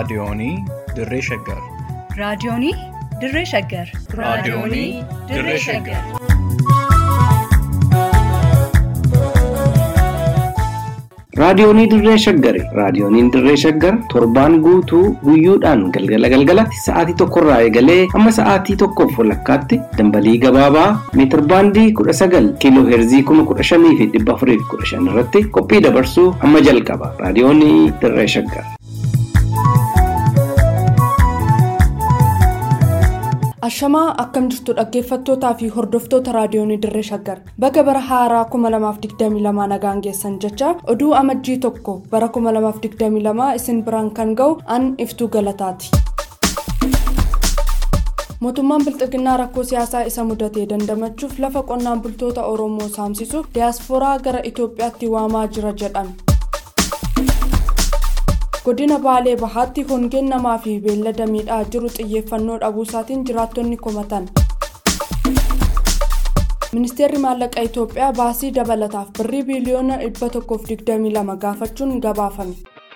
Raadiyoonii Dirree Shaggar. Raadiyoonii Dirree Shaggar. Raadiyoonii Dirree Shaggar. Raadiyoonii Dirree Shaggari. Raadiyooniin Dirree Shaggar torbaan guutuu guyyoodhaan galgala galgalatti sa'aatii tokkorraa eegalee hamma sa'aatii tokkoof walakkaatti dambalii gabaabaa meetir baandii kudha sagal kiiloo heerzii kuma kudha shanii fi dhibba afurii fi kudha shan irratti qophii dabarsuu hamma jalqaba. Raadiyoonii Dirree Shaggar. Ashamaa akkam jirtu dhaggeeffattootaa fi hordoftoota raadiyoonii Dirree Shaggar. Baga bara haaraa 2022 nagaan geessan jecha oduu amajjii tokko bara 2022 isin biraan kan ga'u an iftuu galataati. Mootummaan Bilxiginnaa rakkoo siyaasaa isa mudatee dandamachuuf lafa qonnaan bultoota Oromoo saamsisuuf diyaaspooraa gara Itoophiyaatti waamaa jira jedhan. godina baalee bahaatti hongeen namaa fi beellada miidhaa jiru xiyyeeffannoo dhabuusaatiin jiraattonni komatan ministeerri maallaqa itoophiyaa baasii dabalataaf birrii biiliyoona 122 gaafachuun gabaafame.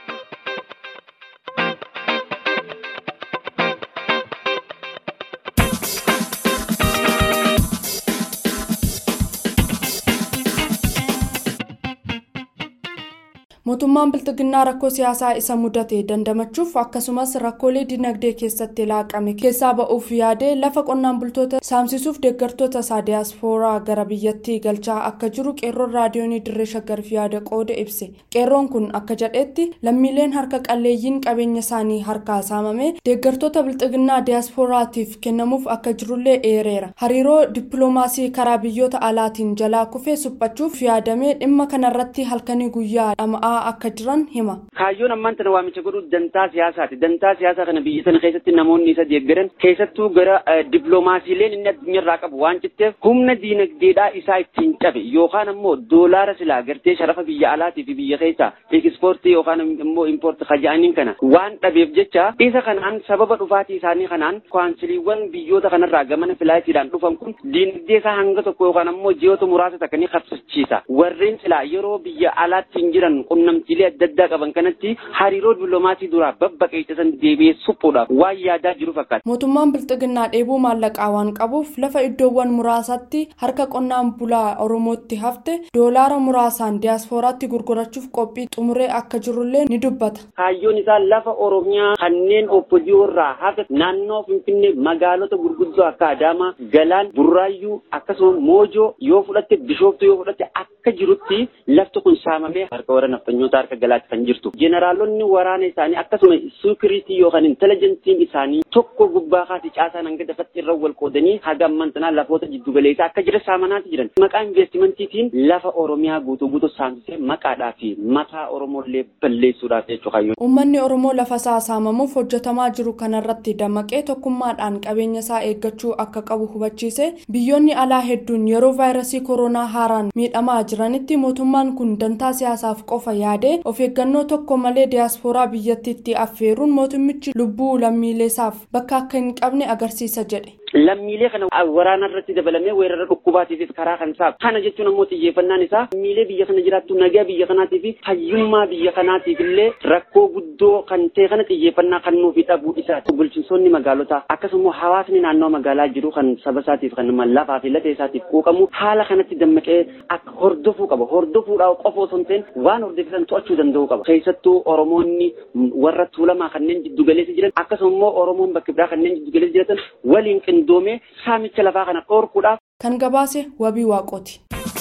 mootummaan bilxiginnaa rakkoo siyaasaa isa mudate dandamachuuf akkasumas rakkoolee dinagdee keessatti laaqame keessaa ba'uuf yaadee lafa qonnaan bultoota saamsisuuf deeggartoota isaa diyaaspooraa gara biyyattii galchaa akka jiru qeerroon raadiyoonii dirree shaggarif yaada qooda ibse qeerroon kun akka jedhetti lammiileen harka qalleeyyiin qabeenya isaanii harkaa saamame deeggartoota bilxiginnaa diyaaspooraatiif kennamuuf akka jirullee eereera hariiroo dippiloomaasii karaa biyyoota alaatiin jalaa kufee suphachuuf yaadamee dhimma kanarratti halkanii guyyaa dhama'aa akka jiran hima. Kaayyoon ammaan tana waamicha godhu dantaa siyaasaati. Dantaa siyaasaa kana biyya sana keessatti namoonni isa deeggaran keessattuu gara dippiloomaasiileen inni addunyaarraa qabu waan citteef humna diinagdeedhaa isaa ittiin cabe yookaan ammoo doolaara silaa gartee sharafa biyya alaatii fi biyya keessaa ekspoortii yookaan immoo impoortii kaja'aniin kana waan dhabeef jecha isa kanaan sababa dhufaatii isaanii kanaan kaansiliiwwan biyyoota kanarraa gamana filaayitiidhaan dhufan kun diinagdee isaa hanga tokko yookaan ammoo ji'oota muraasa takka ni qabsiisa. Warreen silaa yeroo biyya alaatti hin jiran qunnamtiilee adda addaa qaban kanatti hariiroo dippiloomaasii duraa babbaqeessisan deebi'ee suphuudhaaf waan yaadaa jiru fakkaata. Mootummaan Bilxiginnaa dheebuu maallaqaa waan qabuuf lafa iddoowwan muraasatti harka qonnaan bulaa Oromootti hafte doolaara muraasaan diyaaspooraatti gurgurachuuf qophii xumuree akka jirullee ni dubbata. Kaayyoon isaa lafa Oromiyaa kanneen oppojii irraa hafe naannoo Finfinnee magaalota gurguddoo akka Adaamaa, Galaan, Burraayyuu akkasuma Moojoo yoo fudhatte Bishooftuu yoo fudhatte akka jirutti lafti kun saamamee harka warra nafxanyoota harka galaatti kan jirtu. Jeneraalonni waraana isaanii akkasuma sikiriitii yookaan intelijentiin isaanii tokko gubbaa kaasii caasaan hanga dafatti irra wal qoodanii haga ammantanaa lafoota jiddugaleessaa akka jira saamanaati jiran. Maqaa investimentiitiin lafa Oromiyaa guutuu guutuu saamsisee maqaadhaa fi mataa Oromollee balleessuudhaaf jechuudha kaayyoon. Uummanni Oromoo lafa isaa saamamuuf hojjetamaa jiru kanarratti dammaqee tokkummaadhaan qabeenya isaa eeggachuu akka qabu hubachiise biyyoonni alaa hedduun yeroo vaayirasii koronaa haaraan miidhamaa jiranitti mootummaan kun dantaa siyaasaaf qofa yaadee of eeggannoo tokko malee diyaaspooraa biyyattiitti affeeruun mootummichi lubbuu lammiileesaaf bakka akka hin qabne agarsiisa jedhe. Lammiilee kana waraana irratti dabalamee weerara dhukkubaatiifis karaa kan saaqu. Kana jechuun ammoo xiyyeeffannaan isaa lammiilee biyya kana jiraattu nagaa biyya kanaatii fi fayyummaa biyya kanaatiif illee rakkoo guddoo kan ta'e kana xiyyeeffannaa kan nuufi dhabuu isaati. Bulchitoonni magaalotaa akkasumas hawaasni naannoo magaalaa jiru kan saba isaatiif kan lafaa fi lafee isaatiif quuqamu haala kanatti dammaqee akka hordofuu qaba. Hordofuudhaaf qofa osoo hin ta'in waan hordofisan to'achuu danda'uu qaba. Keessattuu Oromoonni warra tuulamaa kanneen jiddu galeessa jiran akkasuma immoo Oromoon bakka biraa kanneen jiddu galeessa jiratan waliin qindoomee saamicha lafaa kana dhorkuudhaaf. Kan gabaase wabii waaqooti.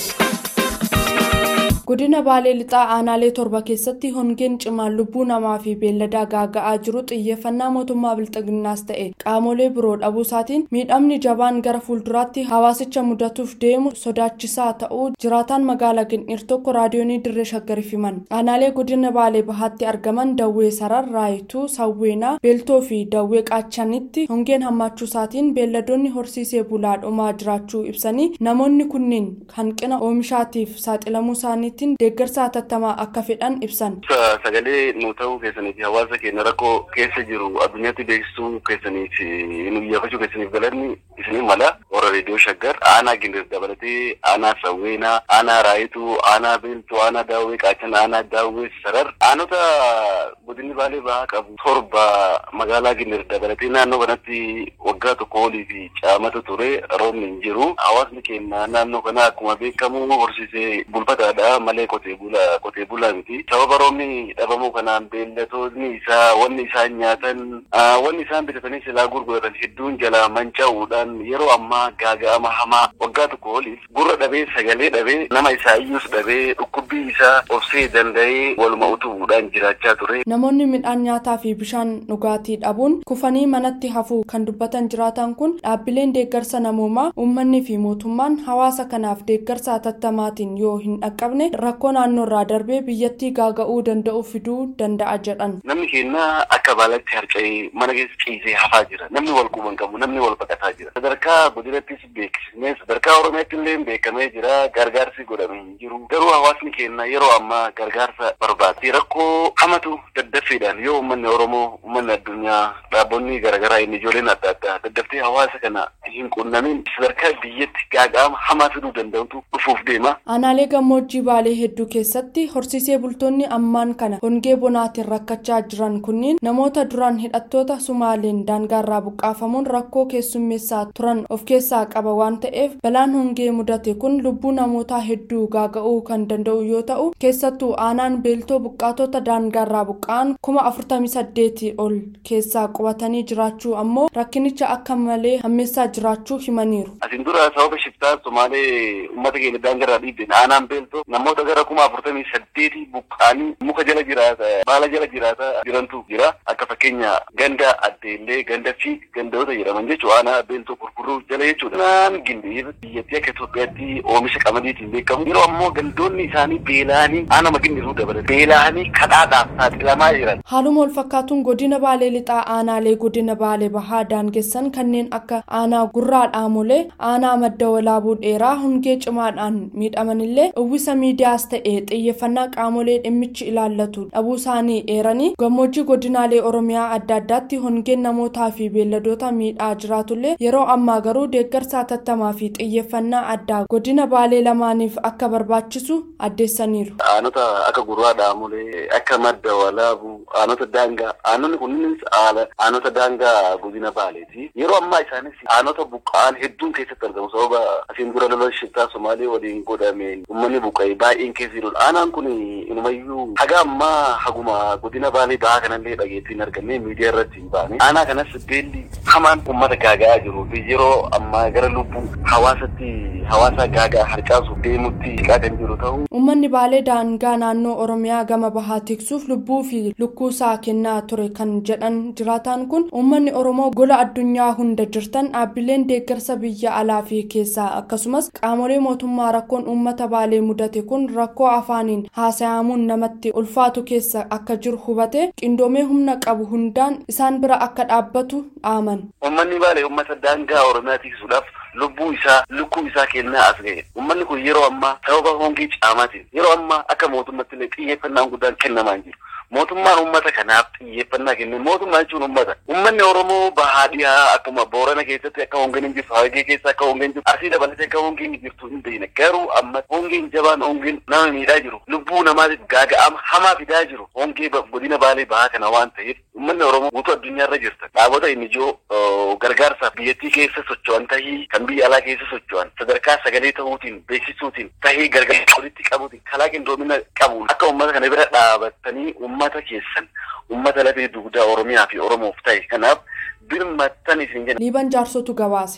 godina baalee lixaa aanaalee torba keessatti hongeen cimaan lubbuu namaa fi beelladaa gaaga'aa jiru xiyyeeffannaa mootummaa bilxiginnaas ta'e qaamolee biroo dhabuusaatiin miidhamni jabaan gara fuulduraatti hawaasicha mudatuuf deemu sodaachisaa ta'uu jiraataan magaalaa gin'ir tokko raadiyoonii dirree shaggariif himan aanaalee godina baalee bahaatti argaman dawwee sarar raayituu sawweenaa beeltoo fi dawwee qaachanitti hongeen hammaachuusaatiin beelladoonni horsiisee bulaa dhumaa jiraachuu ibsanii namoonni kunneen hanqina oomishaatiif saaxilamuu isaaniitti kallattiin deeggarsa hatattamaa akka fedhan ibsan. Sagalee nu ta'uu keessanii fi hawaasa keenya rakkoo keessa jiru addunyaatti beeksisuu keessaniif nu iyyaafachuu keessaniif galanni isinii mala warra reediyoo shaggar aanaa gindir dabalatee aanaa sawweenaa aanaa raayituu aanaa beeltuu aanaa daawwee qaachan aanaa daawwee sarar aanota godinni baalee bahaa qabu torba magaalaa gindir dabalatee naannoo kanatti waggaa tokko olii fi caamata ture roobni hin jiru hawaasni keenya naannoo kana akkuma beekamu horsiisee bulfataadha malee qotee bulaa qotee bulaa miti sababa roobni dhabamuu kanaan beellatoonni isaa wanni isaan nyaatan wanni isaan bitatanii silaa gurguratan hedduun jala manca'uudhaan yeroo ammaa gaaga'ama hamaa waggaa tokko oliif gurra dhabee sagalee dhabee nama isaa iyyuus dhabee dhukkubbii isaa obsee danda'ee waluma utubuudhaan jiraachaa ture. Namoonni midhaan nyaataa fi bishaan dhugaatii dhabuun kufanii manatti hafuu kan dubbatan jiraatan kun dhaabbileen deeggarsa namoomaa uummanni fi mootummaan hawaasa kanaaf deeggarsa hatattamaatiin yoo hin dhaqqabne rakkoo naannoorraa darbee biyyattii gaaga'uu danda'u fiduu danda'a jedhan. Namni keenya akka baalatti harca'ee mana keessa ciisee hafaa jira. Namni wal quban qabu, namni wal baqataa jira. Sadarkaa godinattis beeksisnee sadarkaa Oromiyaatti illee beekamee jira. Gargaarsi godhamee hin jiru. Garuu hawaasni keenya yeroo ammaa gargaarsa barbaada. Rakkoo hamatu daddaffiidhaan yoo uummanni Oromoo, uummanni addunyaa, dhaabbonni garaagaraa inni ijoolleen adda addaa daddaftee hawaasa kana hin qunnamin sadarkaa biyyatti gaaga'ama hamaa fiduu danda'utu dhufuuf deema. Aanaalee gammoojjii baalee hedduu keessatti horsiisee bultoonni ammaan kana hongee bonaatiin rakkachaa jiran kunniin namoota duraan hidhattoota sumaaleen daangaarraa buqqaafamuun rakkoo keessummeessaa turan of keessaa qaba waan ta'eef balaan hongee mudate kun lubbuu namootaa hedduu gaaga'uu kan danda'u yoo ta'u keessattuu aanaan beeltoo buqqaatota daangaarraa buqqa'an kuma afurtamii saddeetii ol keessaa qubatanii jiraachuu ammoo rakkinicha akka malee hammeessaa jiraachuu himaniiru. Asin dura sababa shiftaa Somaalee uummata keenya daangarraa dhiibben aanaan beeltoo namoota gara kuma afurtamii saddeetii buqqa'anii muka jala jiraata baala jala jiraata jirantu jira akka fakkeenya ganda addeellee ganda fi gandoota jedhaman jechuudha aanaa beeltoo gurguruu jala jechuudha. Naan gindee biyyattii akka Itoophiyaatti oomisha qamadiitiin beekamu yeroo ammoo gandoonni isaanii beela'anii aanama gindiruu dabalate beela'anii kadhaadhaaf saaxilamaa jiran. Haaluma wal fakkaatuun godina baalee lixaa aanaalee godina baalee bahaa daangessan kanneen akka aanaa gurraa dhaamolee aanaa madda walaabuu dheeraa hongee cimaadhaan miidhamanillee uwwisa miidiyaas ta'ee xiyyeeffannaa qaamolee dhimmichi ilaallatu dhabuu isaanii eeranii gammoojjii godinaalee oromiyaa adda addaatti hongeen namootaa fi beelladoota miidhaa jiraatullee yeroo ammaa garuu deeggarsa hatattamaa fi xiyyeeffannaa addaa godina baalee lamaaniif akka barbaachisu addeessaniiru. Aanota akka gurraa dhaamolee akka madda walaabuu aanota daangaa aanonni kunniinis aanota daangaa godina baaleeti yeroo ammaa isaanis aanota buqqa'an hedduun keessatti argamu sababa asiin dura lola shiftaa somaalee waliin godhame uummanni buqqa'e baay'een keessa jirudha aanaan kun inumayyuu haga ammaa haguma godina baalee bahaa kanallee dhageettiin arganne miidiyaa irratti hin baane aanaa kanas beelli hamaan uummata gaaga'aa jiruu fi yeroo ammaa gara lubbuu hawaasatti hawaasa gaagaa harcaasuuf deemutti siqaa kan jiru ta'u. Uummanni baalee daangaa naannoo Oromiyaa gama bahaa tiksuuf lubbuu fi lukkuusaa kennaa ture kan jedhan jiraataan kun uummanni Oromoo gola addunyaa hunda jirtan dhaabbileen deeggarsa biyya alaa fi keessaa akkasumas qaamolee mootummaa rakkoon uummata baalee mudate kun rakkoo afaaniin haasayamuun namatti ulfaatu keessa akka jiru hubate qindoomee humna qabu hundaan isaan bira akka dhaabbatu dhaaman. Uummanni baalee uummata daangaa Oromiyaa tiksuudhaaf lubbuu isaa lukkuu isaa kennaa as ga'e uummanni kun yeroo ammaa sababa hongee caamaatiin yeroo ammaa akka mootummaatti illee xiyyeeffannaan guddaan kennamaa hin jiru. mootummaan uummata kanaaf xiyyeeffannaa kenne mootummaa jechuun uummata uummanni oromoo bahaa dhiyaa akkuma boorana keessatti akka hongeen hin jirtu harargee keessa akka hongeen jirtu arsii dabalatee akka hongeen hin jirtu hin beekne garuu amma hongeen jabaan hongeen nama miidhaa jiru lubbuu namaatiif gaaga'ama hamaa fidaa jiru hongee godina baalee bahaa kana waan ta'eef uummanni oromoo guutuu addunyaarra jirta dhaabota inni ijoo gargaarsaaf biyyattii keessa socho'an tahii kan biyya alaa keessa socho'an sadarkaa sagalee ta'uutiin beeksisuutiin tahii gargaarsa walitti qabuutiin kalaa qindoomina qabuun akka uummata kana bira dhaabattanii uummata keessan uummata lafee dugdaa oromiyaa fi oromoof ta'e kanaaf birmattan isin jenna. liiban jaarsotu gabaase.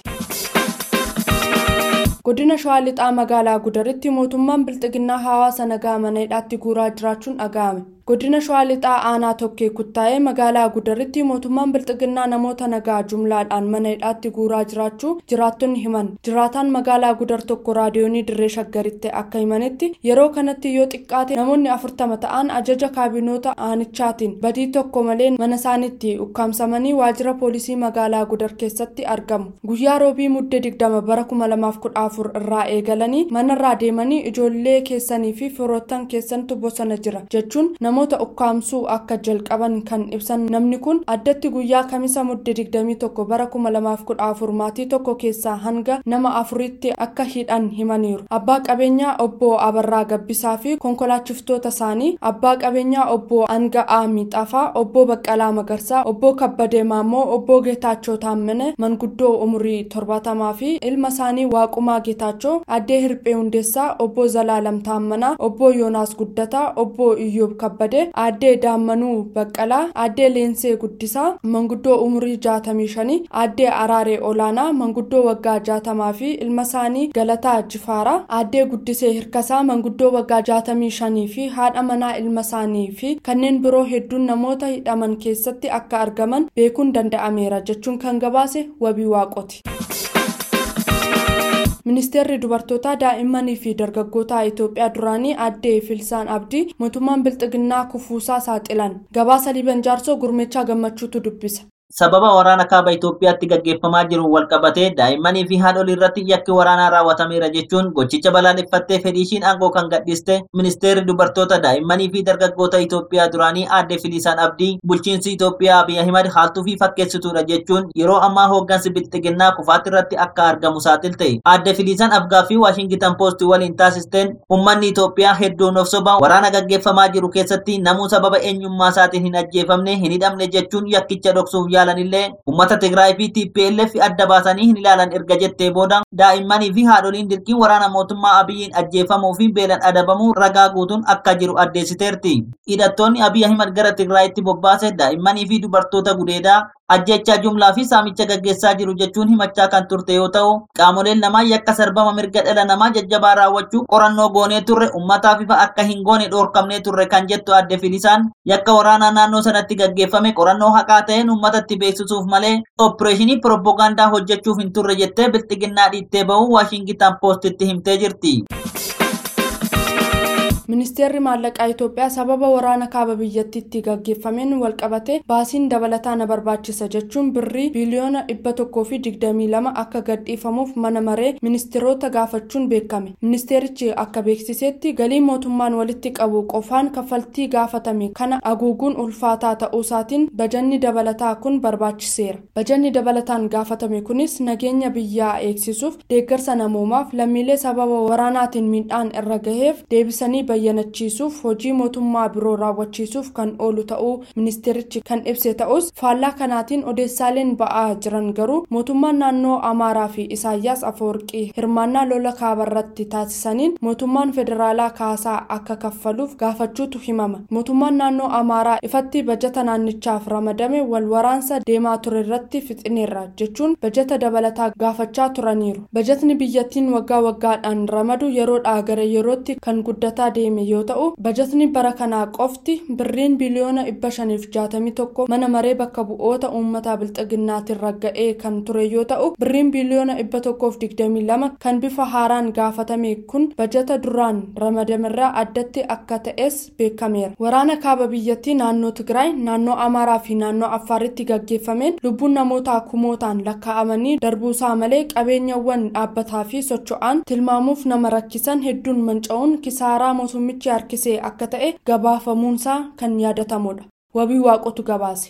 godina shawaa lixaa magaalaa gudaritti mootummaan bilxiginnaa hawaasa nagaa mana hidhaatti guuraa jiraachuun dhaga'ame godina shawaa lixaa aanaa tokkee kuttaa'ee magaalaa gudaritti mootummaan bilxiginnaa namoota nagaa jumlaadhaan mana hidhaatti guuraa jiraachuu jiraattonni himan jiraataan magaalaa gudar tokko raadiyoonii dirree shaggaritti akka himanitti yeroo kanatti yoo xiqqaate namoonni afurtama ta'an ajaja kaabinoota aanichaatiin badii tokko malee mana isaaniitti ukkaamsamanii waajjira poolisii magaalaa gudar keessatti argamu guyyaa roobii muddee digdama bara kuma lamaaf kudha afur irraa eegalanii manarraa deemanii ijoollee keessanii fi firoottan keessantu bosona jira jechuun namoota ukkaamsuu akka jalqaban kan ibsan namni kun addatti guyyaa kamisa muddee digdamii tokko bara kuma lamaaf kudha afur maatii tokko keessaa hanga nama afuritti akka hidhan himaniiru abbaa qabeenyaa obbo abarraa gabbisaa fi konkolaachiftota isaanii abbaa qabeenyaa obbo anga'aa miixafaa obbo baqqalaa magarsaa obbo kabbadee maammoo obbo geetaachoo taammane manguddoo umurii torbaatamaa fi ilma isaanii waaqumaa geetaachoo addee hirphee hundeessaa obbo zalaalam taammanaa obbo yoonaas guddataa obbo iyyoob kabbadee addee daammanuu baqqalaa addee leensee guddisaa manguddoo umurii jaatamii shanii addee araaree olaanaa manguddoo waggaa jaatamaa fi ilma isaanii galataa jifaaraa addee guddisee hirkasaa manguddoo waggaa jaatamii shanii fi haadha manaa ilma isaanii fi kanneen biroo hedduun namoota hidhaman keessatti akka argaman beekuun danda'ameera jechuun kan gabaase wabii waaqoti. ministeerri dubartootaa daa'immanii fi dargaggoota itoophiyaa duraanii addee filsaan abdii mootummaan bilxiginnaa kufuusaa saaxilan gabaasa liban jaarsoo gurmechaa gammachuutu dubbisa. sababa waraana kaaba Itoophiyaatti gaggeeffamaa jiru walqabatee daa'immanii fi haadholii irratti yakki waraanaa raawwatameera jechuun gochicha balaaleffattee fedhiishiin aangoo kan gadhiiste ministeerri dubartoota daa'immanii fi dargaggoota Itoophiyaa duraanii aadde Filisaan Abdii bulchiinsi Itoophiyaa Abiy Ahimad haaltuu fi fakkeessituudha jechuun yeroo ammaa hooggansi bilxiginnaa kufaatti irratti akka argamu saaxilte. Aadde Filisaan Abgaa fi Waashingitan Poostii waliin taasisteen uummanni Itoophiyaa hedduun of sobaan waraana gaggeeffamaa jiru keessatti namuu sababa eenyummaa isaatiin hin ajjeefamne hin hidhamne jechuun yakkicha dhoksuuf ilaalanillee uummata Tigraay fi TPLF adda baasanii hin ilaalan erga jettee booda daa'immanii fi haadholiin dirqiin waraana mootummaa Abiyyiin ajjeefamuu fi beelan adabamuu ragaa guutuun akka jiru addeessiteerti. Hidhattoonni Abiy Ahimad gara Tigraayitti bobbaase daa'immanii fi dubartoota gudeedaa ajjechaa jumlaa fi saamicha gaggeessaa jiru jechuun himachaa kan turte yoo ta'u qaamoleen lamaa yakka sarbama mirga dhala namaa jajjabaa raawwachuu qorannoo goonee turre ummataaf ifa akka hin goone dhoorkamnee turre kan jettu adde filisaan yakka waraanaa naannoo sanatti gaggeeffame qorannoo haqaa ta'een ummatatti beeksisuuf malee opereeshinii pirooppogaandaa hojjechuuf hin turre jettee bilxiginnaa dhiittee ba'uu waashingitan poostitti himtee jirti. ministeerri maallaqaa itoophiyaa sababa waraana kaaba biyyattiitti gaggeeffameen walqabate baasiin dabalataa na barbaachisa jechuun birrii biiliyoona dhibba tokkoo fi digdamii lama akka gadhiifamuuf mana maree ministeerota gaafachuun beekame ministeerichi akka beeksisetti galii mootummaan walitti qabu qofaan kaffaltii gaafatame kana aguuguun ulfaataa ta'uusaatiin bajanni dabalataa kun barbaachiseera bajanni dabalataan gaafatame kunis nageenya biyyaa eegsisuuf deeggarsa namoomaaf lammiilee sababa waraanaatiin miidhaan irra gaheef deebisanii bayyanachiisuuf hojii mootummaa biroo raawwachiisuuf kan oolu ta'uu ministeerichi kan ibse ta'us faallaa kanaatiin odeessaaleen ba'aa jiran garuu mootummaan naannoo amaaraa fi isaayyaas afawarqii hirmaannaa lola kaabarratti taasisaniin mootummaan federaalaa kaasaa akka kaffaluuf gaafachuutu himama mootummaan naannoo amaaraa ifatti bajata naannichaaf ramadame wal waraansa deemaa ture irratti fixineerra jechuun bajata dabalataa gaafachaa turaniiru bajatni biyyattiin waggaa waggaadhaan ramadu yeroodhaa gara yerootti kan guddataa deeme yoo ta'u bajatni bara kanaa qofti birriin biliyoona dhibba shaniif jaatamii tokko mana maree bakka bu'oota uummataa bilxiginnaatiin ragga'ee kan ture yoo ta'u birriin biliyoona dhibba tokkoof digdamii lama kan bifa haaraan gaafatame kun bajata duraan ramadamerraa addatti akka ta'es beekameera waraana kaaba biyyattii naannoo tigraay naannoo amaaraa fi naannoo affaaritti gaggeeffameen lubbuun namootaa kumootaan lakkaa'amanii darbuusaa malee qabeenyawwan dhaabbataa fi socho'aan tilmaamuuf nama rakkisan hedduun manca'uun kisaaraa mootummichi harkisee akka ta'e gabaafamuunsaa kan yaadatamudha wabii waaqotu gabaase.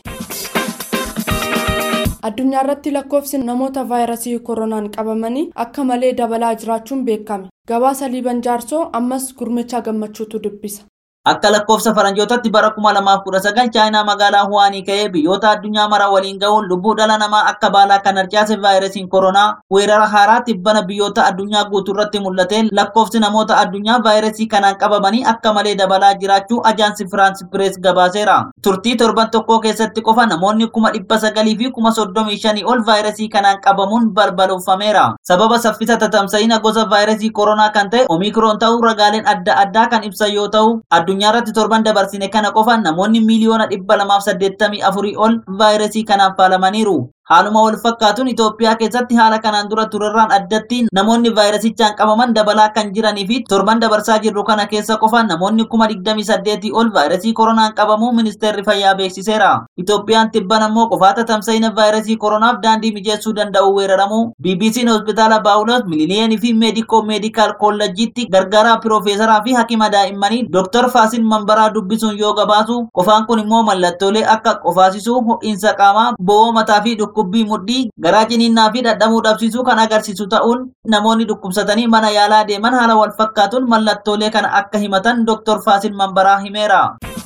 addunyaa irratti lakkoofsi namoota vaayirasii koronaan qabamanii akka malee dabalaa jiraachuun beekame gabaasa liiban jaarsoo ammas gurmechaa gammachuutu dubbisa. Akka lakkoofsa faranjootatti bara kuma lamaaf kudha sagal chaayinaa magaalaa Huwaanii ka'ee biyyoota addunyaa mara waliin ga'uun lubbuu dhala namaa akka baalaa kan harcaase vaayirasiin koronaa weerara haaraa tibbana biyyoota addunyaa guutuu irratti mul'ate lakkoofsi namoota addunyaa vaayirasii kanaan qabamanii akka malee dabalaa jiraachuu ajaansi Firaans Pirees gabaaseera. turtii torban tokkoo keessatti qofa namoonni kuma dhibba sagalii fi kuma soddomii shanii ol vaayirasii kanaan qabamuun balbaloofameera. Sababa saffisa tatamsa'ina gosa vaayirasii koronaa kan ta'e omikroon ta'uu ragaaleen adda addaa kan ibsan yoo ta'u addunyaa irratti torban dabarsine kana qofa namoonni miiliyoona dhibba lamaaf saddeettamii afurii ol vaayirasii kanaan faalamaniiru. Haaluma wal fakkaatuun Itoophiyaa keessatti haala kanaan dura turerraan addatti namoonni vaayirasichaan qabaman dabalaa kan jiranii fi torban dabarsaa jirru kana keessa qofa namoonni kuma digdamii saddeetii ol vaayirasii koronaan qabamuu ministeerri fayyaa beeksiseera. Itoophiyaan tibban ammoo qofaata tamsa'ina vaayirasii koronaaf daandii mijeessuu danda'u weeraramu BBC'n hospitaala Baawulos Miliniyeenii fi meedikoo meedikaal koolleejjiitti gargaaraa piroofeesaraa fi hakima daa'immanii Dr. Faasin Mambaraa dubbisuun yoo gabaasu qofaan kun immoo mallattoolee akka qofaasisuu ho'iinsa qaamaa bo'oo mataa fi dhukkubbii mudhii garaa ciniinnaa fi dadhabuu dhabsiisuu kan agarsiisu ta'uun namoonni dhukkubsatanii mana yaalaa deeman haala wal fakkaatuun mallattoolee kana akka himatan Dr. Faasin Mambaraa himeera.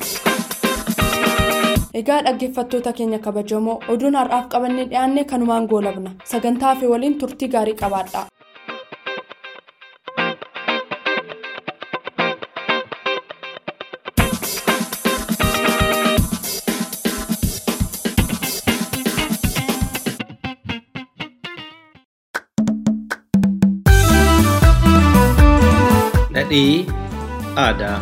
Egaa dhaggeeffattoota keenya kabajamoo oduun har'aaf qabannee dhiyaanne kanumaan goolabna sagantaa fi waliin turtii gaarii qabaadha. Dhadhii aadaa.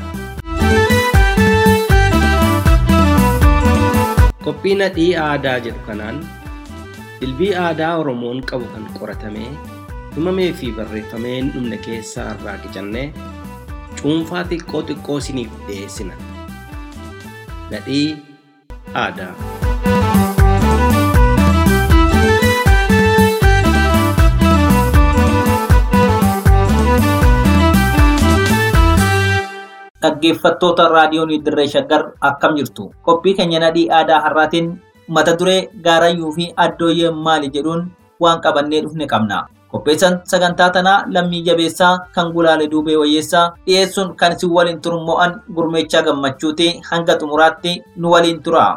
Qophii nadhii aadaa jedhu kanaan dilbii aadaa Oromoon qabu kan qoratamee himamee fi barreeffamee hin dhumne keessaa irraa qicannee cuunfaa xiqqoo xiqqoo isiniif dhiyeessina. Nadhii aadaa. dhaggeeffattoota raadiyoon dirree shaggar akkam jirtu qophii keenya nadhii aadaa har'aatiin mata duree gaarayyuu fi addooyyee maali jedhuun waan qabannee dhufne qabna qopheessan sagantaa tanaa lammii jabeessaa kan gulaale duubee wayyeessaa dhiyeessuun kan isin waliin turmo'an gurmeechaa gammachuuti hanga xumuraatti nu waliin tura.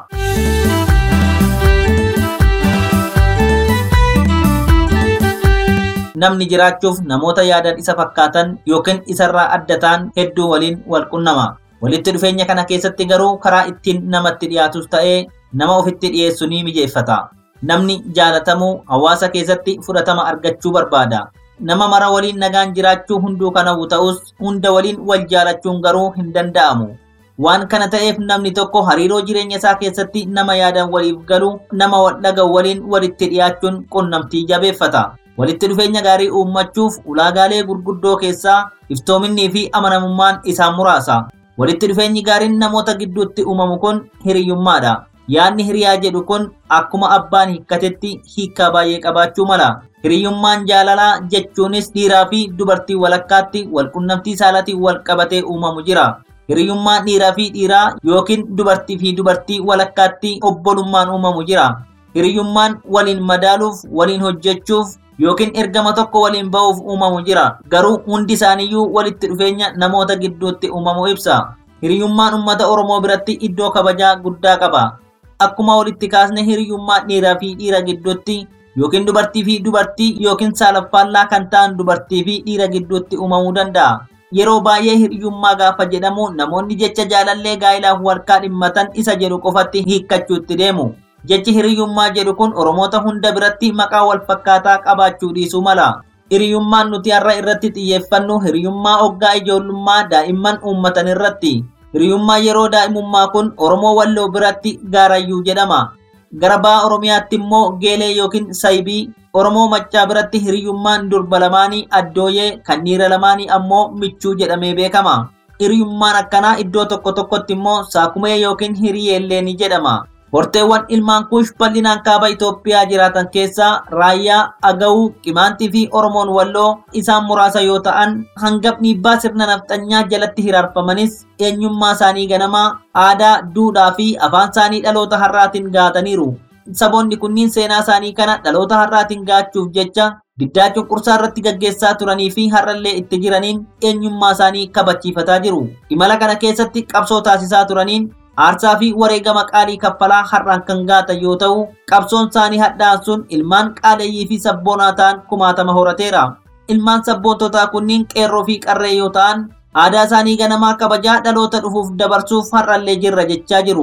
namni jiraachuuf namoota yaadan isa fakkaatan yookiin isarraa adda ta'an hedduu waliin wal qunnama. Walitti dhufeenya kana keessatti garuu karaa ittiin namatti dhiyaatus ta'ee nama ofitti dhiyeessu ni mijeeffata. Namni jaalatamuu hawaasa keessatti fudhatama argachuu barbaada. Nama mara waliin nagaan jiraachuu hunduu kan hawwu ta'us hunda waliin wal jaalachuun garuu hin danda'amu. Waan kana ta'eef namni tokko hariiroo jireenya isaa keessatti nama yaadan waliif galu nama wal dhaga'u waliin walitti dhiyaachuun qunnamtii jabeeffata. walitti dhufeenya gaarii uummachuuf ulaagaalee gurguddoo keessaa iftoominnii fi amanamummaan isaan muraasa. Walitti dhufeenyi gaariin namoota gidduutti uumamu kun hiriyyummaadha. Yaadni hiriyaa jedhu kun akkuma abbaan hiikkatetti hiikkaa baay'ee qabaachuu mala. Hiriyyummaan jaalalaa jechuunis dhiiraa fi dubartii walakkaatti walqunnamtii saalaatiin wal qabatee uumamu jira. Hiriyyummaan dhiiraa fi dhiiraa yookiin dubartii fi dubartii walakkaatti obbolummaan uumamu jira. Hiriyyummaan waliin madaaluuf, waliin hojjechuuf, yookiin ergama tokko waliin ba'uuf uumamu jira garuu hundi isaaniiyyuu walitti dhufeenya namoota gidduutti uumamu ibsa hiriyyummaan uummata oromoo biratti iddoo kabajaa guddaa qaba akkuma walitti kaasne hiriyyummaa dhiiraa fi dhiira gidduutti yookiin dubartii fi dubartii yookiin saalaffaallaa kan ta'an dubartii fi dhiira gidduutti uumamuu danda'a yeroo baay'ee hiriyyummaa gaafa jedhamu namoonni jecha jaalallee gaa'ilaaf warqaa dhimmatan isa jedhu qofatti hiikkachuutti deemu jechi hiriyyummaa jedhu kun oromoota hunda biratti maqaa wal fakkaataa qabaachuu dhiisuu mala. Hiriyyummaan nuti har'a irratti xiyyeeffannu hiriyyummaa hoggaa ijoollummaa daa'imman uummatan irratti. Hiriyyummaa yeroo daa'imummaa kun Oromoo Walloo biratti gaarayyuu jedhama. Gara ba'a Oromiyaatti immoo geelee yookiin saybii Oromoo Maccaa biratti hiriyyummaan durba lamaanii addooyee kan dhiira lamaanii ammoo michuu jedhamee beekama. Hiriyyummaan akkanaa iddoo tokko tokkotti immoo saakumee yookiin hiriyeellee ni jedhama. Horteewwan ilmaan kuush bal'inaan kaaba Itoophiyaa jiraatan keessaa raayyaa, agawuu, qimaantii fi Oromoon walloo isaan muraasa yoo ta'an hanga dhiibbaa sirna nafxanyaa jalatti hiraarfamanis eenyummaa isaanii ganamaa, aadaa, duudhaa fi afaan isaanii dhaloota har'aatiin gaataniiru. Saboonni kunniin seenaa isaanii kana dhaloota har'aatiin gaachuuf jecha diddaa cunqursaa irratti gaggeessaa turanii fi har'allee itti jiraniin eenyummaa isaanii kabachiifataa jiru. Imala kana keessatti qabsoo taasisaa turaniin aarsaa fi wareegama qaalii kaffalaa har'aan kan gaatan yoo ta'u qabsoon isaanii hadhaan sun ilmaan qaaleeyyii fi sabboonaa ta'an kumaatama horateera ilmaan sabboontotaa kunniin qeerroo fi qarree yoo ta'an aadaa isaanii ganamaa kabajaa dhaloota dhufuuf dabarsuuf har'allee jirra jechaa jiru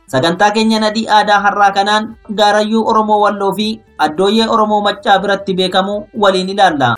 Sagantaa keenya nadii aadaa har'aa kanaan gaarayyuu Oromoo Walloo fi addooyyee Oromoo Maccaa biratti beekamu waliin ilaalla.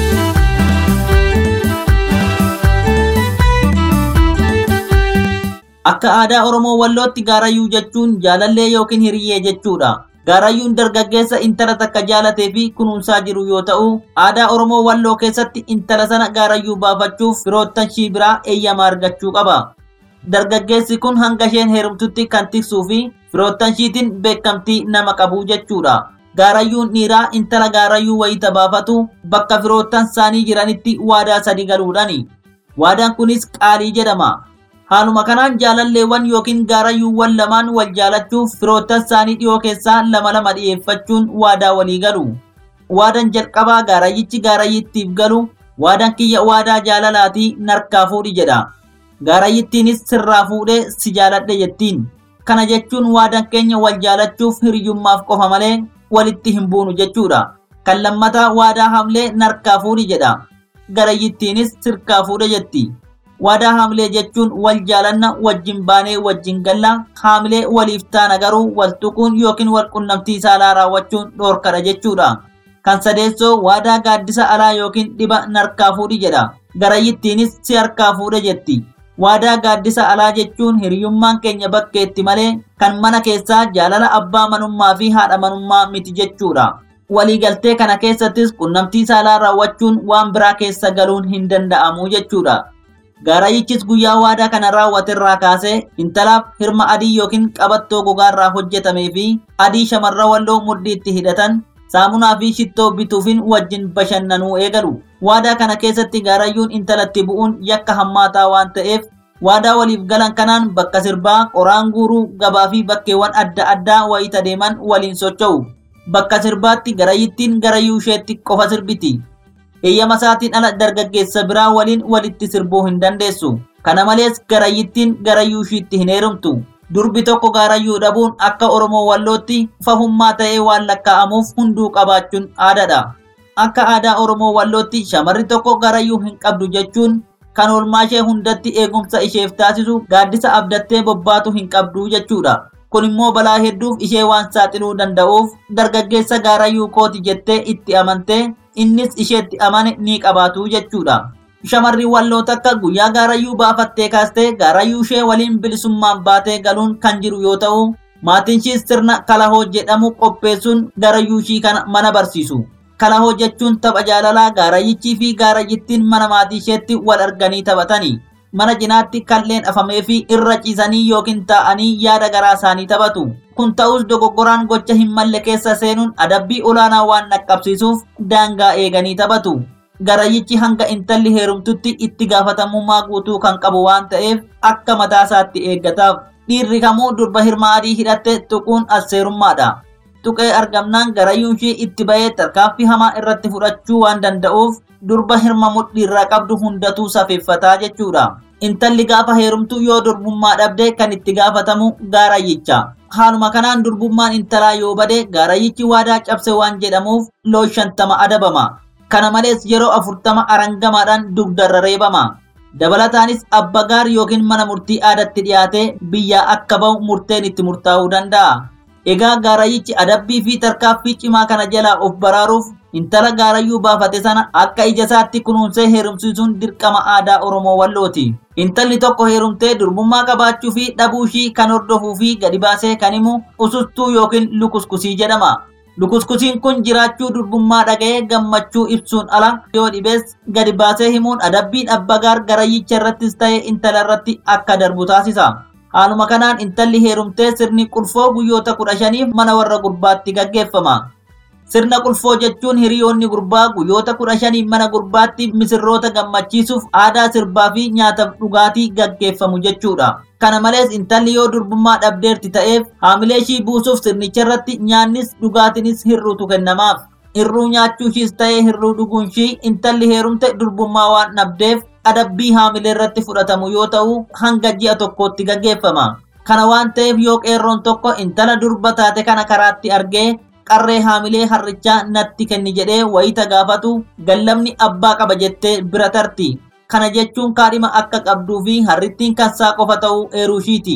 Akka aadaa Oromoo Wallootti gaarayyuu jechuun jaalallee yookiin hiriyyee jechuudha. Gaarayyuun dargaggeessa intala takka jaalatee fi kunuunsaa jiru yoo ta'u, aadaa Oromoo Walloo keessatti intala sana gaarayyuu baafachuuf firoottan shii biraa eeyyama argachuu qaba. Dargaggeessi kun hanga isheen heerumtutti kan tiksuu fi firoottan shiitiin beekamtii nama qabu jechuudha. Gaarayyuun dhiiraa intala gaarayyuu wayita baafatu bakka firoottan isaanii jiranitti waadaa sadi galuudhaani. Waadaan kunis qaalii jedhama. Haaluma kanaan jaalalleewwan yookiin gaarayyuuwwan lamaan wal jaalachuuf firoottan isaanii dhiyoo keessaa lama lama dhiyeeffachuun waadaa walii galu. Waadaan jalqabaa gaarayyichi gaarayyittiif galu waadaan kiyya waadaa jaalalaatii narkaa fuudhi jedha. Gaarayyittiinis sirraa fuudhee si jaaladhe jettiin. Kana jechuun waadaan keenya wal jaalachuuf hiriyyummaaf qofa malee walitti hin buunu jechuudha. Kan lammataa waadaa hamlee narkaa fuudhi jedha. Garayyittiinis sirkaa fuudhe jetti. Waadaa haamlee jechuun wal jaalanna wajjin baanee wajjin galla haamlee waliif taana garuu wal tuquun yookiin wal qunnamtii saalaa raawwachuun dhoorkadha jechuudha. Kan sadeessoo waadaa gaaddisa alaa yookiin dhiba narkaa fuudhi jedha. Garayyittiinis si harkaa fuudhe jetti. Waadaa gaaddisa alaa jechuun hiriyyummaan keenya bakkeetti malee kan mana keessaa jaalala abbaa manummaa fi haadha manummaa miti jechuudha. Waliigaltee kana keessattis qunnamtii saalaa raawwachuun waan biraa keessa galuun hin danda'amu jechuudha. Gaarayyichis guyyaa waadaa kana raawwaterraa kaasee intalaaf hirma adii yookiin qabattoo gogaarraa hojjetamee fi adii shamarra walloo mudhiitti hidhatan saamunaa fi shittoo bituufin wajjin bashannanuu eegalu. Waadaa kana keessatti gaarayyuun intalatti bu'uun yakka hammaataa waan ta'eef waadaa waliif galan kanaan bakka sirbaa, qoraan guuruu, gabaa fi bakkeewwan adda addaa wayita deeman waliin socho'u. Bakka sirbaatti garayyittiin garayyuu isheetti qofa sirbiti. Eeyyama isaatiin ala dargaggeessa biraa waliin walitti sirbuu hin dandeessu. Kana malees garayyittiin garayyuu ishiitti hin heerumtu. Durbi tokko gaarayyuu dhabuun akka Oromoo Wallootti fahummaa ta'ee waan lakkaa'amuuf hunduu qabaachuun aadaadha. Akka aadaa Oromoo Wallootti shamarri tokko gaarayyuu hin qabdu jechuun kan oolmaa ishee hundatti eegumsa isheef taasisu gaaddisa abdattee bobbaatu hin qabdu jechuudha. Kun immoo balaa hedduuf ishee waan saaxiluu danda'uuf dargaggeessa gaarayyuu kooti jettee itti amantee innis isheetti amane ni qabaatu jechuudha. Shamarri walloo takka guyyaa gaarayyuu baafattee kaastee gaarayyuu ishee waliin bilisummaan baatee galuun kan jiru yoo ta'u, maatiin ishees sirna kalahoo jedhamu qopheessuun gaarayyuu ishii kana mana barsiisu. Kalahoo jechuun tapha jaalalaa gaarayyichii fi gaarayyittiin mana maatii isheetti wal arganii taphatani. Mana cinaatti kalleen afamee fi irra ciisanii yookiin taa'anii yaada garaa isaanii taphatu. Kun ta'us dogoggoraan gocha hin malle keessa seenuun adabbii olaanaa waan dhaqqabsiisuuf daangaa eeganii taphatu. Garayyichi hanga intalli heerumtutti itti gaafatamummaa guutuu kan qabu waan ta'eef akka mataa isaatti eeggataaf. Dhiirri kamuu durba hirma adii hidhatte tuquun asseerummaadha. Tuqee argamnaan garayyuun ishee itti ba'ee tarkaanfii hamaa irratti fudhachuu waan danda'uuf durba hirma mudhiirraa qabdu hundatuu safeeffataa jechuudha. Intalli gaafa heerumtu yoo durbummaa dhabde kan itti gaafatamu gaarayyicha. Haaluma kanaan durbummaan intalaa yoo bade gaarayyichi waadaa cabse waan jedhamuuf loo shantama adabama. Kana malees yeroo afurtama arangamaadhaan dugdarra reebama. Dabalataanis abba gaar yookiin mana murtii aadatti dhiyaatee biyyaa akka bahu murteen itti murtaa'uu danda'a. Egaa gaarayyichi adabbii fi tarkaaffii cimaa kana jalaa of baraaruuf intala gaarayyuu baafate sana akka ija isaatti kunuunsee heerumsiisuun dirqama aadaa Oromoo Wallooti. Intalli tokko heerumtee durbummaa qabaachuu fi dhabuu ishii kan hordofuu fi gadi baasee kan himu usustuu yookiin lukuskusii jedhama. Lukuskusiin kun jiraachuu durbummaa dhaga'ee gammachuu ibsuun ala yoo dhibees gadi baasee himuun adabbiin abbagaar garayyicha irrattis ta'e intala irratti akka darbu taasisa. Haaluma kanaan intalli heerumtee sirni qulfoo guyyoota kudha shaniif mana warra gurbaatti gaggeeffama. Sirna qulfoo jechuun hiriyoonni gurbaa guyyoota kudha shaniif mana gurbaatti misirroota gammachiisuuf aadaa sirbaa fi nyaataaf dhugaatii gaggeeffamu jechuudha. Kana malees intalli yoo durbummaa dhabdeerti ta'eef haamilee ishii buusuuf sirnicha irratti nyaannis dhugaatiinis hirruutu kennamaaf. Hirruu nyaachuu ishiis ta'ee hirruu dhuguun ishii intalli heerumte durbummaa waan dhabdeef adabbii haamilee irratti fudhatamu yoo ta'u hanga ji'a tokkootti gaggeeffama. Kana waan ta'eef yoo qeerroon tokko intala durba taate kana karaatti argee qarree haamilee harrichaa natti kenni jedhee wayita gaafatu gallamni abbaa qaba jettee bira tarti. Kana jechuun kaadhima akka qabduu fi harrittiin kansaa qofa ta'uu eeruu ishiiti.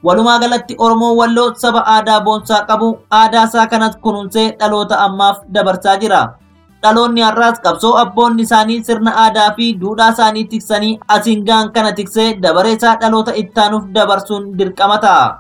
Walumaa galatti Oromoon Walloo saba aadaa boonsaa qabu aadaa isaa kanas kunuunsee dhaloota ammaaf dabarsaa jira. Dhaloonni har'aas qabsoo abboonni isaanii sirna aadaa fi duudhaa isaanii tiksanii asiin gahan kana tiksee dabareesaa dhaloota ittaanuuf dabarsuun dirqama ta'a.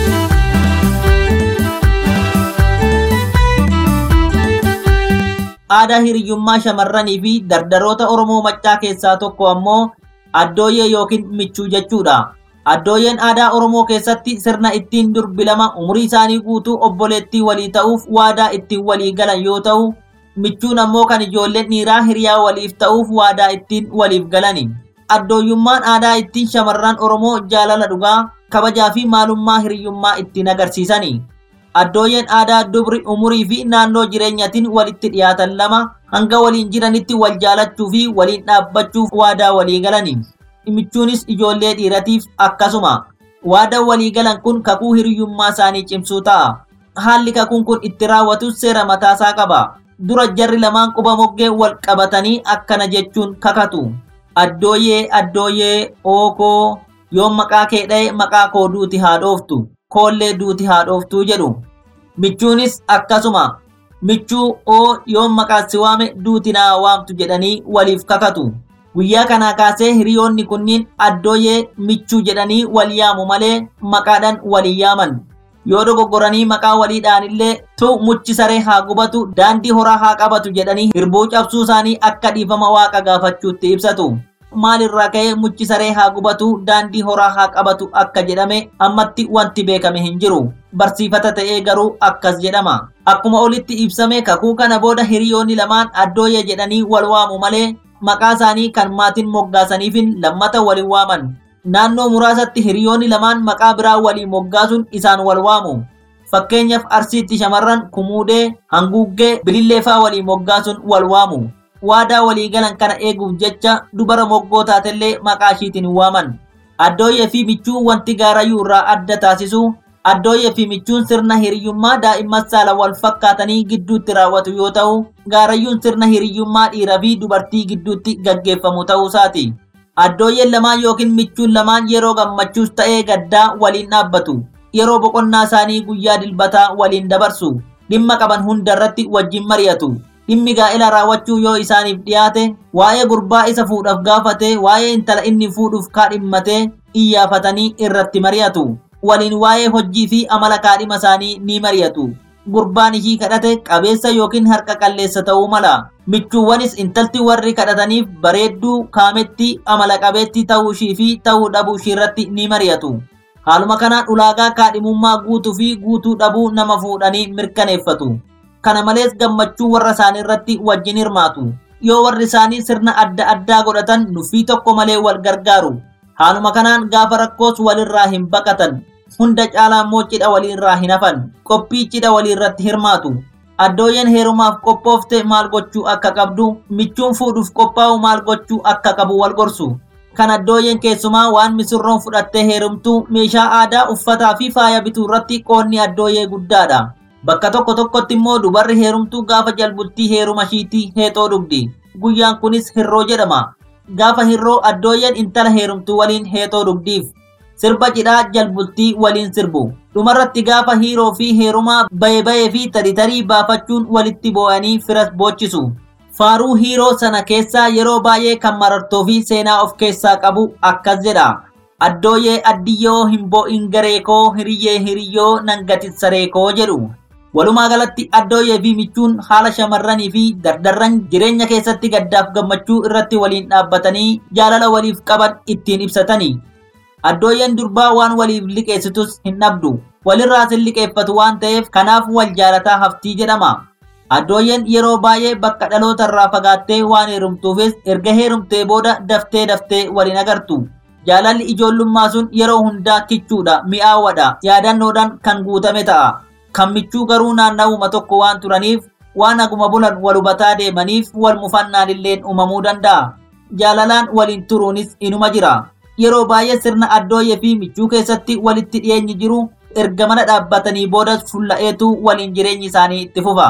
Aadaa hiriyyummaa shamarranii fi dardaroota Oromoo maccaa keessaa tokko ammoo addooyyee yookiin michuu jechuudha. Addooyyeen aadaa Oromoo keessatti sirna ittiin durbi lama umurii isaanii guutuu obboleettii walii ta'uuf waadaa ittiin walii galan yoo ta'u, michuun ammoo kan ijoolleen dhiiraa hiriyaa waliif ta'uuf waadaa ittiin waliif galani. Addooyyummaan aadaa ittiin shamarran Oromoo jaalala dhugaa, kabajaa fi maalummaa hiriyyummaa ittiin agarsiisani. Addooyyeen aadaa dubri umurii fi naannoo jireenyatiin walitti dhiyaatan lama hanga waliin jiranitti wal jaalachuu fi waliin dhaabbachuuf waadaa walii galani. Michuunis ijoollee dhiiratiif akkasuma. Waadaan walii galan kun kakuu hiriyyummaa isaanii cimsuu ta'a. Haalli kakuun kun itti raawwatus seera mataasaa qaba. Dura jarri lamaan quba moggee wal qabatanii akkana jechuun kakatu. Addooyyee addooyyee ookoo yoo maqaa kee dha'e maqaa koo duuti haa dhooftu. Koollee duuti haa dhooftuu jedhu. Michuunis akkasuma. Michuu oo yoo maqaa si waame duuti naa waamtu jedhanii waliif kakatu. Guyyaa kanaa kaasee hiriyoonni kunniin addooyyee michuu jedhanii wal yaamu malee maqaadhaan walii yaaman. Yoo dogoggoranii maqaa waliidhaan illee tu muchi saree haa gubatu daandii horaa haa qabatu jedhanii hirbuu cabsuu isaanii akka dhiifama waaqa gaafachuutti ibsatu. Maalirraa ka'ee muchi saree haa gubatu daandii horaa haa qabatu akka jedhame ammatti wanti beekame hin jiru. Barsiifata ta'ee garuu akkas jedhama. Akkuma olitti ibsame kakuu kana booda hiriyoonni lamaan addooyyee jedhanii wal waamu malee maqaa isaanii kan maatiin moggaasaniifin lammata waliin waaman. Naannoo muraasatti hiriyoonni lamaan maqaa biraa waliin moggaasuun isaan wal waamu. Fakkeenyaaf Arsiitti shamarran Kumuudee, Hanguuggee, Bilillee fa'aa waliin moggaasuun wal waamu. Waadaa walii galan kana eeguuf jecha dubara moggoo taatellee maqaa ishiitiin waaman. Addooyyee fi michuu wanti gaarayyuu irraa adda taasisu addooyyee fi michuun sirna hiriyyummaa daa'imman saala wal fakkaatanii gidduutti raawwatu yoo ta'u, gaarayyuun sirna hiriyyummaa dhiiraa fi dubartii gidduutti gaggeeffamu ta'uu isaati. Addooyyeen lamaan yookiin michuun lamaan yeroo gammachuus ta'ee gaddaa waliin dhaabbatu. Yeroo boqonnaa isaanii guyyaa dilbataa waliin dabarsu. Dhimma qaban hundarratti wajjin mari'atu. Dhimmi gaa'ela raawwachuu yoo isaaniif dhiyaate, waa'ee gurbaa isa fuudhaaf gaafate, waa'ee intala inni fuudhuuf kaadhimmatee iyyafatanii irratti mari'atu. Waliin waa'ee hojii fi amala kaadhima isaanii ni mari'atu. Gurbaan ishii kadhate qabeessa yookiin harka qalleessa ta'uu mala. Michuuwwanis intalti warri kadhataniif bareedduu kaametti amala qabeetti ta'uu ishii fi ta'uu dhabuu ishii irratti ni mari'atu. Haaluma kanaan ulaagaa kaadhimummaa guutuu fi guutuu dhabuu nama fuudhanii mirkaneeffatu. Kana malees gammachuu warra isaanii irratti wajjin hirmaatu. Yoo warri isaanii sirna adda addaa godhatan nuffii tokko malee wal gargaaru. Haaluma kanaan gaafa rakkoos walirraa hin baqatan. Hunda caalaa immoo cidha waliirraa hin hafan. Qophii cidha waliirratti hirmaatu. Addooyyeen heerumaaf qophoofte maal gochuu akka qabdu, michuun fuudhuuf qophaa'u maal gochuu akka qabu wal gorsu. Kan addooyyeen keessumaa waan misirroon fudhattee heerumtu meeshaa aadaa uffataa fi faaya bituu irratti qoonni addooyyee guddaadha. Bakka tokko tokkotti immoo dubarri heerumtuu gaafa jalbultii heeruma ishiitii heexoo dhugdi. Guyyaan kunis hirroo jedhama. Gaafa hirroo addooyyeen intala heerumtuu waliin heexoo dhugdiif. Sirba cidhaa jalbultii waliin sirbu. Dhumarratti gaafa hiiroo fi heerumaa bayee bayee fi tarii tarii baafachuun walitti boo'anii firas boochisu. Faaruu hiiroo sana keessaa yeroo baay'ee kan marartoo fi seenaa of keessaa qabu akkas jedha. Addooyyee addiyyoo hin boo'in gareekoo hiriyyee hiriyyoo nan gatissareekoo jedhu. Walumaa galatti addooyyee fi michuun haala shamarranii fi dardarran jireenya keessatti gaddaaf gammachuu irratti waliin dhaabbatanii jaalala waliif qaban ittiin ibsatani. Addooyyeen durbaa waan waliif liqeessitus hin dhabdu. Walirraas hin liqeeffatu waan ta'eef kanaaf wal jaalataa haftii jedhama. Addooyyeen yeroo baay'ee bakka dhaloota irraa fagaattee waan heerumtuufis erga heerumtee booda daftee daftee waliin agartu. Jaalalli ijoollummaa sun yeroo hundaa kichuudha, mi'aawwadha, yaadannoodhaan kan guutame ta'a. Kan michuu garuu naanna'uma tokko waan turaniif waan aguma bulan wal hubataa deemaniif wal mufannaan illeen uumamuu danda'a. Jaalalaan waliin turuunis inuma jira. Yeroo baay'ee sirna addooyyee fi michuu keessatti walitti dhiyeenyi jiru erga mana dhaabbatanii boodas fulla'eetu waliin jireenyi isaanii itti fufa.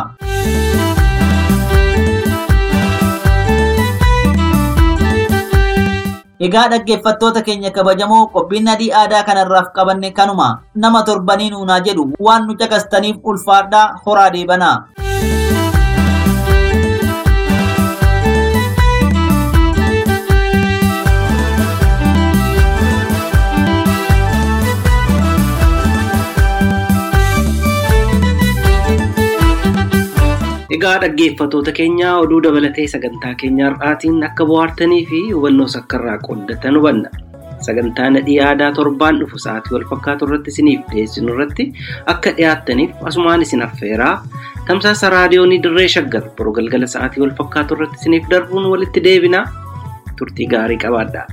Egaa dhaggeeffattoota keenya kabajamoo qophiin adii aadaa kanarraaf qabanne kanuma nama torbanii nuunaa jedhu waan nu caqastaniif ulfaadhaa horaa deebanaa. Egaa dhaggeeffattoota keenya oduu dabalatee sagantaa keenya har'aatiin akka bohaartanii fi hubannoo sakkarraa qooddatan hubanna. Sagantaa nadhii aadaa torbaan dhufu sa'aatii wal fakkaatu irratti isiniif dhiyeessinu irratti akka dhiyaattaniif asumaan isin affeeraa tamsaasa raadiyoonii dirree shaggar boroo galgala sa'aatii wal fakkaatu irratti isiniif darbuun walitti deebinaa turtii gaarii qabaadhaa.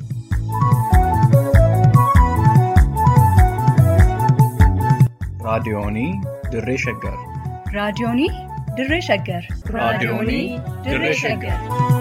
raadiyoonii dirree shaggar raadiyoonii dirree shaggar raadiyoonii dirree shaggar